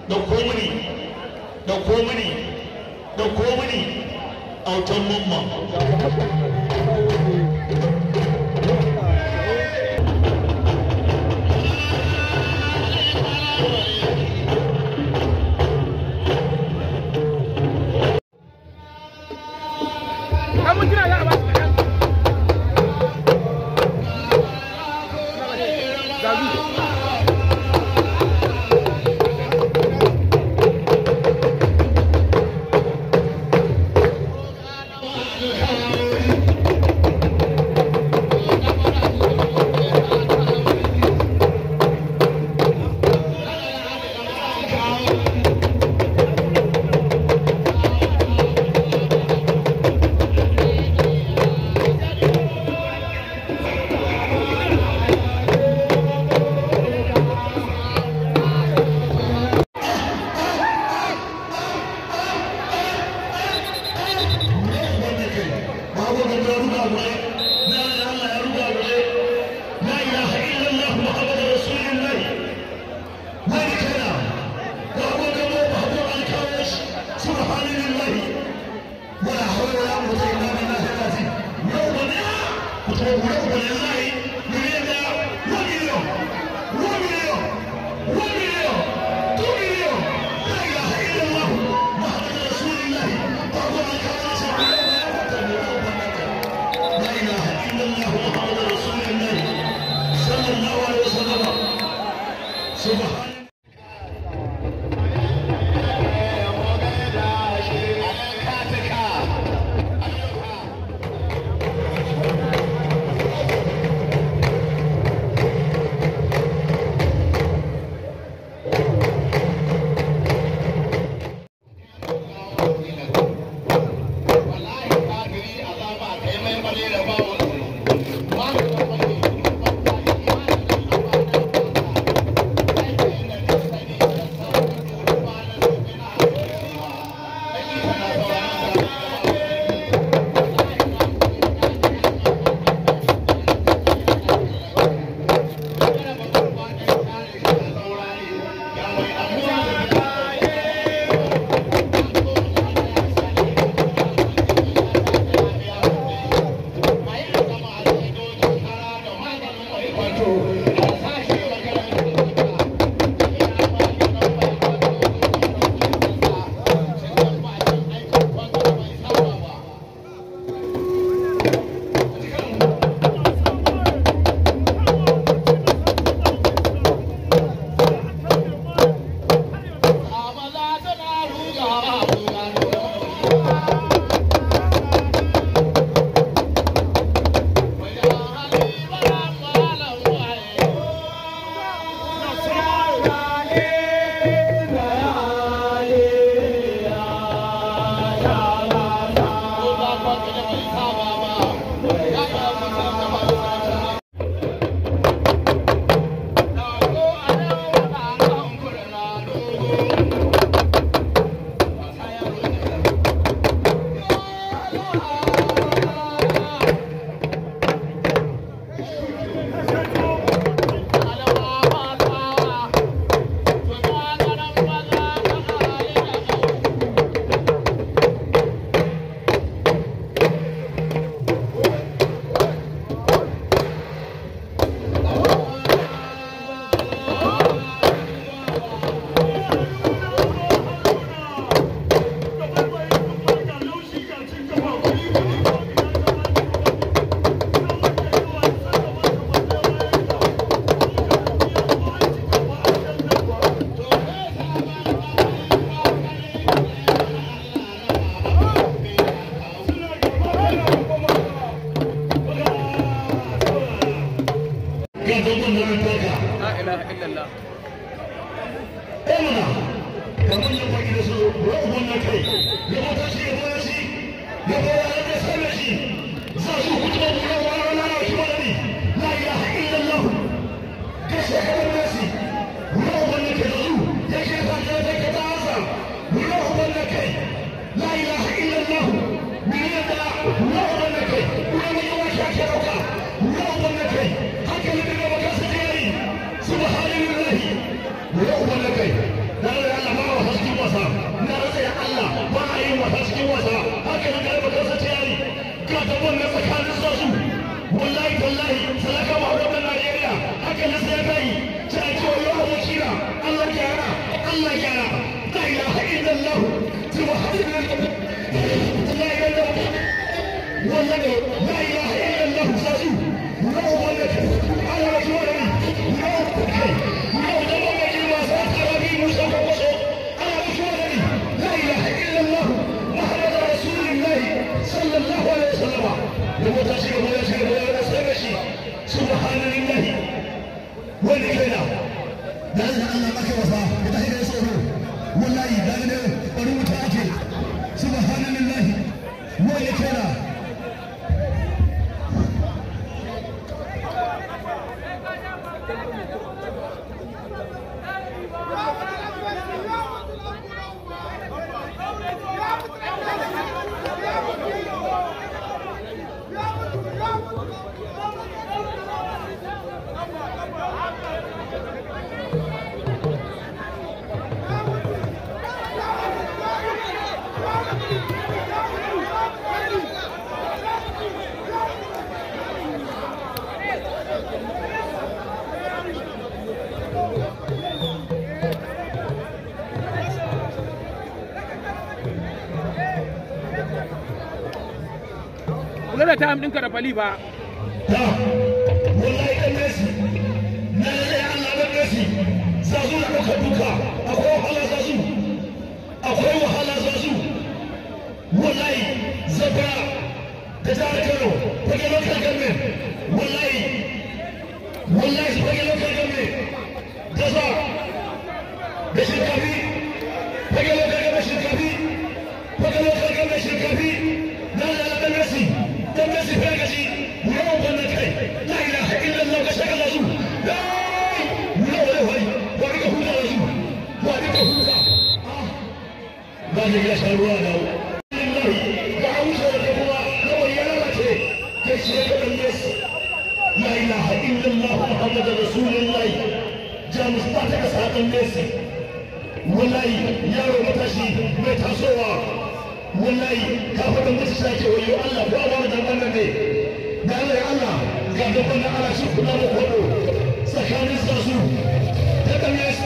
dauko mini dauko mini dauko mini autan mamma Subhanallah, wannan tsakanin sosu wallahi tallahi salaka ba da Najeriya haka na sai kai sai ce wa abokina Allah gyara Allah gyara la ilaha illallah subhanallahi la ilaha illallah wallahi la ilaha illallah sosu no wallahi Allah ya no kai no da ba mai wasa arabi musa ko so Allah ya la ilaha illallah muhammad rasulullah sallallahu alaihi wasallam da ta shiga ya shiga ya sai shi subhanallahi wani kaina da Allah Allah maka wasa ka tashi da tsoro wallahi da ne bari wuta ake subhanallahi wani kaina kula da time ɗinka da fali ba da wallahi dan Messi na da Allah dan Messi zazu da duka duka akwai wahala zazu akwai wahala zazu wallahi zaba da jihar Kano fage local government wallahi wallahi fage local government gaza da shinkafi fage local government shinkafi fage local government shinkafi na da dan Messi dan Messi fa gaji yau wannan kai la ilaha illallah ka shaka zazu la yau da wai wani ka huta zazu wani ka huta ba ne ya sha ruwa da ba a wuce da kuma kawai ya lalace kai shi ya kaɗan Messi la ilaha illallah muhammad rasulullah jamus ba ta kasa ɗan Messi wallahi yaro matashi mai tasowa wallahi ka faɗa musu sake wayo Allah ko Allah da wannan ne da Allah ya Allah ga gaban na Allah shi kula da kwado tsakanin su ta kan Messi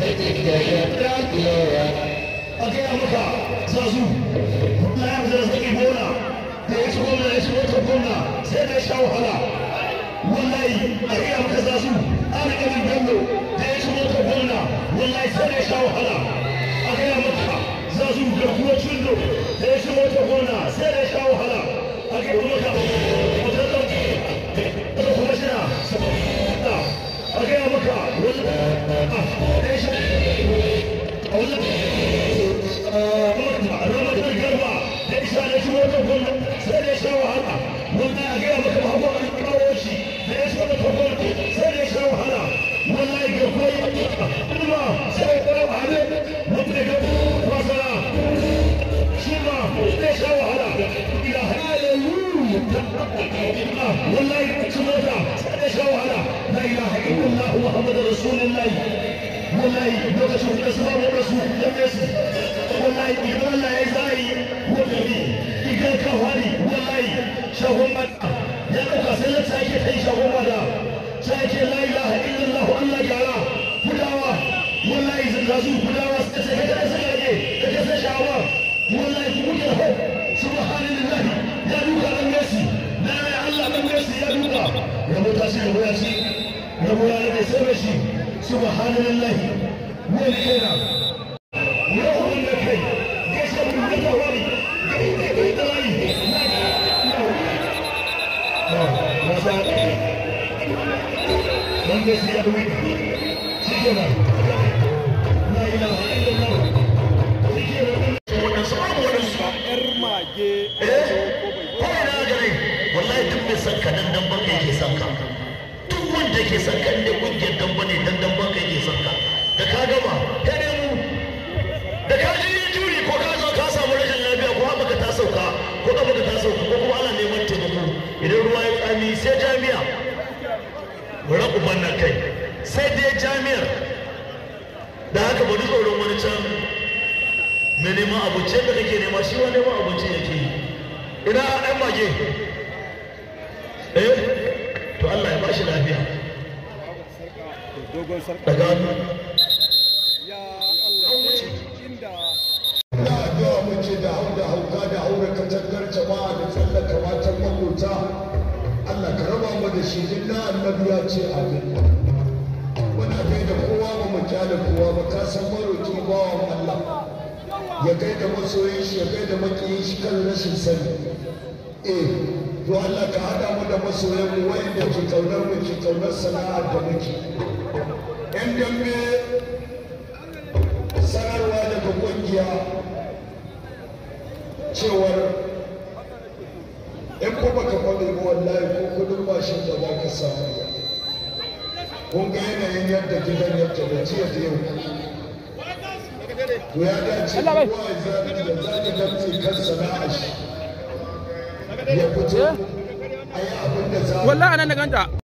a gaya maka zazu na yau da zaki bola da ya ci gwamna ya ci wata gwamna sai da ya sha wahala wallahi a gaya maka zazu ana ganin bello da ya ci wata gwamna wallahi sai da ya sha wahala a gaya maka zazu garkuwar cindo da ya ci wata gwamna sai da ya sha wahala a gaya maka wata ɗauki da kuma shina a gaya maka wani da ya sha a wani ramadan garba da isa da shi wata gwamna sai da ya sha wahala wannan a gaya maka babu an kawo shi da ya sha wata gwamna sai da ya sha wahala wallahi ga koyi kuma sai ya wahala wanda ga wasara shi ma zai sha wahala ila hallelujah wallahi ci mota sai da sha wahala la ilaha illallah muhammadu rasulullah wallahi lokacin da su babu rasu da yesu wallahi idan Allah ya zai wallahi idan ka wani wallahi shahun mata ya dauka sai ya sake kai shahun mata sai ke la ilaha illallah Allah gyara gudawa wallahi zan zazu gudawa sai sai ka da sai ke ka sai shawa wallahi ku muke ho subhanallahi ya duka dan Messi na Allah dan Messi ya duka ya mutashi ya mutashi ya mutashi sai shi subhanallahi wani kenan yawon da kai ya sabu da tawari ga inda kai da layi na sa dan da shi ya duwi shi kenan la ilaha illallah shi kenan wadansu babu wadansu ba yar mage eh ko ina gare wallahi duk mai san ka dan dan baka yake san ka duk wanda ke san ka inda kungiyar dan bane dan dan baka yake san ka da ka gama kai ne mu da ka ji juri ko ka zo ka samu rashin lafiya ko haka ka ta sauka ko ka baka ta sauka ko kuma ana neman taimako idan ruwa ya tsami sai jami'a bari ku banna kai sai dai jami'ar da haka bari tsoron wani can mai neman abinci da kake nema shi wa neman abinci yake yi ina ɗan mage eh to Allah ya bashi lafiya dogon sarka daga hannu ya Allah inda da addu'a muke da hau da hauka da haura katangar jama'a da tsallaka matan makota Allah ka raba mu da shi din na annabi ya ce amin muna kai da kowa ba mu kyale kowa ba ka san maroki bawan Allah ya kai da masoyin shi ya kai da makiyin shi kan rashin sani eh to Allah ka hada mu da masoyan mu wanda ke kaunar mu ke kaunar sana'ar da muke yan dambe sanarwa daga kungiya cewar in ko baka faɗi ba wallahi ko kudin mashin da za ka samu ba kun ga yanayin yadda gidan yadda da jiya da yau to ya dace Allah bai. kowa ya zaɓi da zaɓi damtse kan sana'a shi ya fito a yi abin da za a wallahi anan na ganta